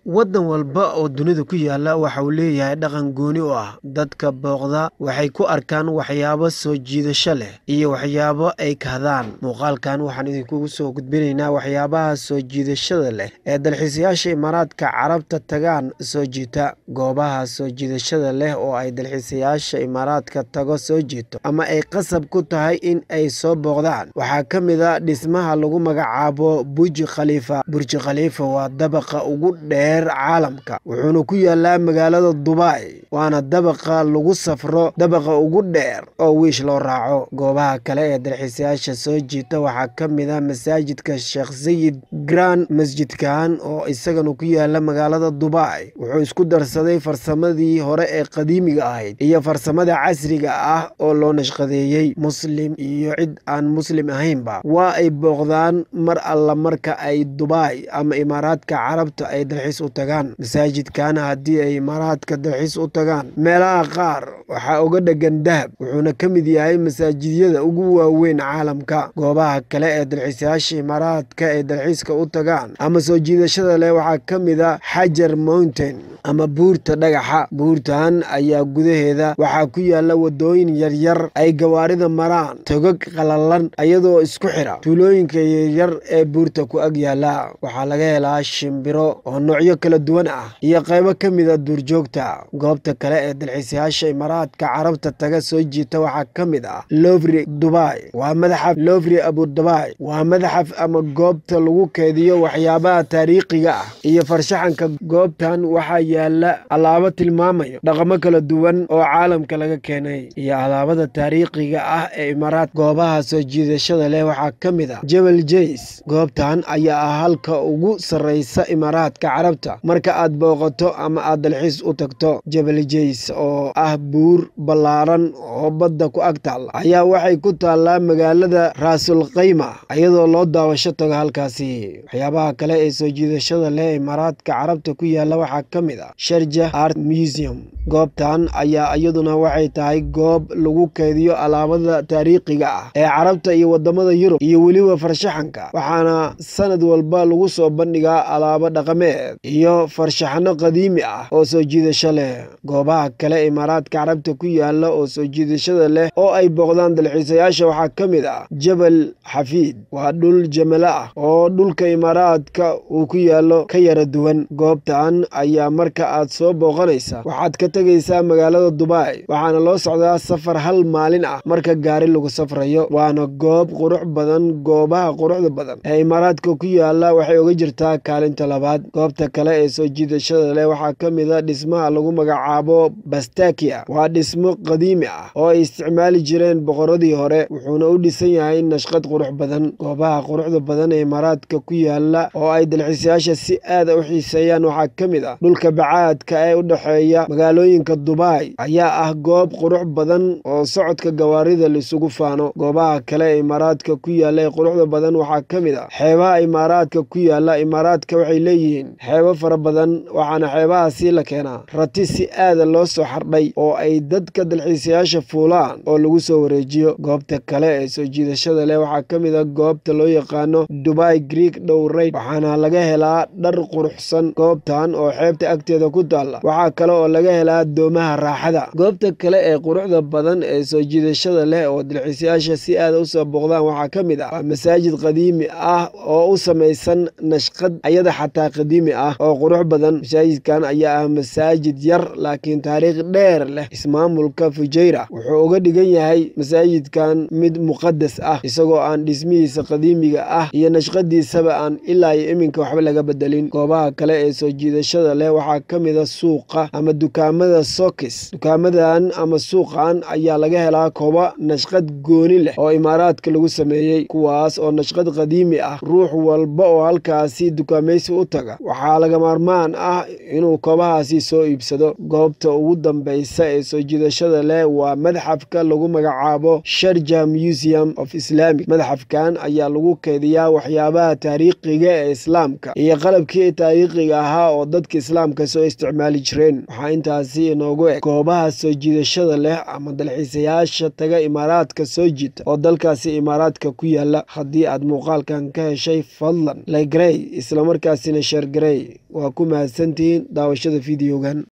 waddan walba oo dunida ku yaala waxa uu leeyahay dhaqan gooni u ah dadka booqda waxay ku arkaan waxyaabo soo jiidasho leh iyo waxyaabo ay kahdaan muuqaalkan waxaan idinkugu soo gudbinaynaa waxyaabaha soo jiidashada leh ee dalxiisayaasha imaaraadka carabta tagaan soo jiita goobaha soo jiidashada leh oo ay dalxiisayaasha imaaraadka tago soo jiito ama ay qasab ku tahay in ay soo booqdaan waxaa ka mid a dhismaha lagu magacaabo burji khaliifa burji khaliifa waa dabaqa ugu dheer caalamka wuxuuna ku yaalaa magaalada dubai waana dabaqa lagu safro dabaqa ugu dheer oo wiish loo raaco goobaha kale ee dalxiisayaasha soo jiita waxaa ka mid a masaajidka sheekh sayid grand masjidkan oo isagana ku yaala magaalada dubai wuxuu isku darsaday farsamadii hore ee qadiimiga ahayd iyo farsamada casriga ah oo loo nashqadeeyey muslim iyo cid aan muslim ahaynba waa ay booqdaan mar alla marka ay dubai ama imaaraadka carabta ay dalxiis u tagaan masaajidkana haddii ay imaaraadka dalxiis u tagaan meelaha qaar waxaa uga dhegan dahab wuxuuna ka mid yahay masaajidyada ugu waaweyn caalamka goobaha kale ee dalxiisayaasha imaaraadka ay dalxiiska u tagaan ama soo jiidashada leh waxaa ka mid a xajar mountain ama buurta dhagaxa buurtan ayaa gudaheeda waxaa ku yaala wadooyin yaryar ay gawaarida maraan togag qalalan iyadoo isku xira tuulooyinka yaryar ee buurta ku ag yaala waxaa laga helaa shimbiro oo noocyo kala duwan ah iyo qaybo ka mid a duurjoogta goobta kale ee dalxiisayaasha imaaraadka carabta taga soo jiita waxaa ka mid ah lovri dubai waa madaxaf lovri abudabai waa madaxaf ama goobta lagu keediyo waxyaabaha taariikhiga ah iyo farshaxanka goobtan waxaa yaala alaabo tilmaamayo dhaqamo kala duwan oo caalamka laga keenay iyo alaabada taariikhiga ah ee imaaraad goobaha soo jiidashada leh waxaa ka mid ah jebel jays goobtan ayaa ah halka ugu sarreysa imaaraadka carabta marka aad booqato ama aad dalxiis u tagto jebel jays oo ah buur ballaaran oo badda ku ag taalla ayaa waxay ku taallaa magaalada raasul kayma iyadoo loo daawasho tago halkaasi waxyaabaha kale ee soo jiidashada leh imaaraadka carabta ku yaala waxaa ka mid ah sharja art museum goobtan ayaa iyaduna waxay tahay goob lagu keediyo alaabada taariikhiga ah ee carabta iyo wadamada yurub iyo weliba farshaxanka waxaana sanad walba lagu soo bandhigaa alaabo dhaqameed iyo farshaxano qadiimi ah oo soo jiidasho leh goobaha kale imaaraadka carabta ku yaala oo soo jiidashada leh oo ay booqdaan dalxiisayaasha waxaa ka mid ah jabal xafiid waa dhul jamalo ah oo dhulka imaaraadka uu ku yaalo ka yara duwan goobtan ayaa marka aad soo booqanaysa waxaad ka tegaysaa magaalada dubai waxaana loo socdaa safar hal maalin ah marka gaari lagu safrayo waana goob qurux badan goobaha quruxda badan ee imaaraadka ku yaala waxay uga jirtaa kaalinta labaad goobta kale ee soo jiidashada leh waxaa ka mid a dhismaha lagu magacaabo bastakia waa dhismo qadiimi ah oo ay isticmaali jireen boqoradii hore wuxuuna u dhisan yahay nashqad qurux badan goobaha quruxda badan ee imaaraadka ku yaala oo ay dalxiisayaasha si aada u xiiseeyaan waxaa ka mid ah dhulka bacaadka ee u dhexeeya magaalooyinka dubai ayaa ah goob qurux badan oo socodka gawaarida laisugu faano goobaha kale ee imaaraadka ku yaala ee quruxda badan waxaa ka mid ah xeebaha imaaraadka ku yaala imaaraadka waxay leeyihiin xeebo fara badan waxaana xeebahaasi la keenaa rati si aada loo soo xardhay oo ay dadka dalxiisayaasha fuulaan oo lagu soo wareejiyo goobta kale ee soo jiidashada leh waxaa ka mid a goobta loo yaqaano dubai greek dhowrayd waxaana laga helaa dhar quruxsan goobtan oo xeebta agteeda ku taalla waxaa kale oo laga helaa doomaha raaxada goobta kale ee quruxda badan ee soo jiidashada leh oo dalxiisayaasha si aada usoo booqdaan waxaa ka mid ah waa masaajid qadiimi ah oo u samaysan nashqad ayada xataa qadiimi ah oo qurux badan masaajidkan ayaa ah masaajid yar laakiin taariikh dheer leh ismaamulka fujayra wuxuu uga dhigan yahay masaajidkan mid muqadas ah isagoo aan dhismihiisa qadiimiga ah iyo nashqadiisaba aan ilaa iyo iminka waxba laga bedelin goobaha kale ee soo jiidashada leh waxaa ka mid a suuqa ama dukaamada sokis dukaamadan ama suuqan ayaa laga helaa kooba nashqad gooni leh oo imaaraadka lagu sameeyey kuwaas oo nashqad qadiimi ah ruux walba oo halkaasi dukaamaysi u taga waxaa laga maarmaan ah inuu koobahaasi soo iibsado goobta ugu dambaysa ee soo jiidashada leh waa madxafka lagu magacaabo sharja museum of islamic madxafkan ayaa lagu keediyaa waxyaabaha taariikhiga ee islaamka iyo qalabkii taariikhiga ahaa oo dadka islaamka soo isticmaali jireen waxaa intaas halkaasi inoogu eg goobaha soo jiidashada leh ama dalxiisayaasha taga imaaraadka soo jiita oo dalkaasi imaaraadka ku yaala haddii aad muuqaalkan ka heshay fadlan laygarey islamarkaasina sheergarey waa ku mahadsantihiin daawashada fideogan